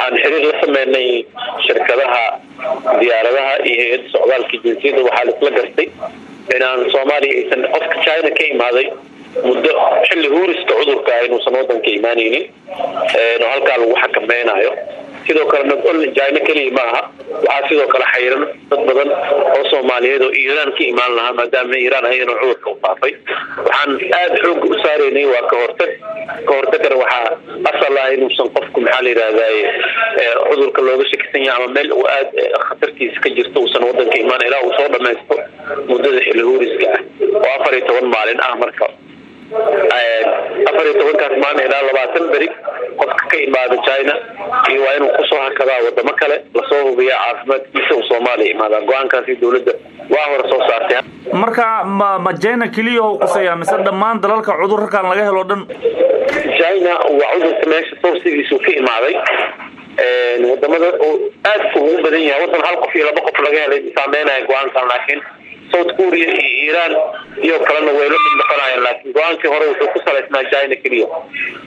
waxaan xiriir la sameynay shirkadaha diyaaradaha iyo hay-adda socdaalka jinsiyadda waxaa laisla gartay inaan soomaaliya aysan qofka china ka imaaday muddo xilli huuriska cudurka ah inuusan wadanka imaanaynin oo halkaa lagu xakameynayo sidoo kale nagolna china keliya ma aha waxaa sidoo kale xayran dad badan oo soomaaliyeed oo iiraan ka imaan lahaa maadaama iiraan ayadana cudurka u faafay waxaan aada xooga u saareynay waa ka hortag ka hortagana waxaa asal ah inuusan qofku maxaa la yidhahdaye cudurka looga shakisan yahay ama meel uu aada khatartiisa ka jirto uusan wadanka imaan ilaa uu soo dhamaysto muddada xilli huuriska ah oo afar iyo toban maalin ah marka afar iyo tobankaas maalin ilaa labaatan beri qofka ka imaada china iyo waa inuu kusoo hakadaa wadamo kale lasoo hubiya caafimaadkiisa uu soomaaliya imaada go-aankaasi dowladda waa hore soo saartay marka ma ma china keliya u quseeyaa mise dhammaan dalalka cudurkan laga helo dhan china waa cudurka meesha sawsigiisu ka imaaday wadamada oo aadka ugu badan yahay wadan hal qof iyo laba qof laga helay saameynaya go-aankan laakiin south korea iyo iiraan iyo kalena way la mid noqonayaan laakiin go-aankii hore wuxuu ku salaysnaa china keliya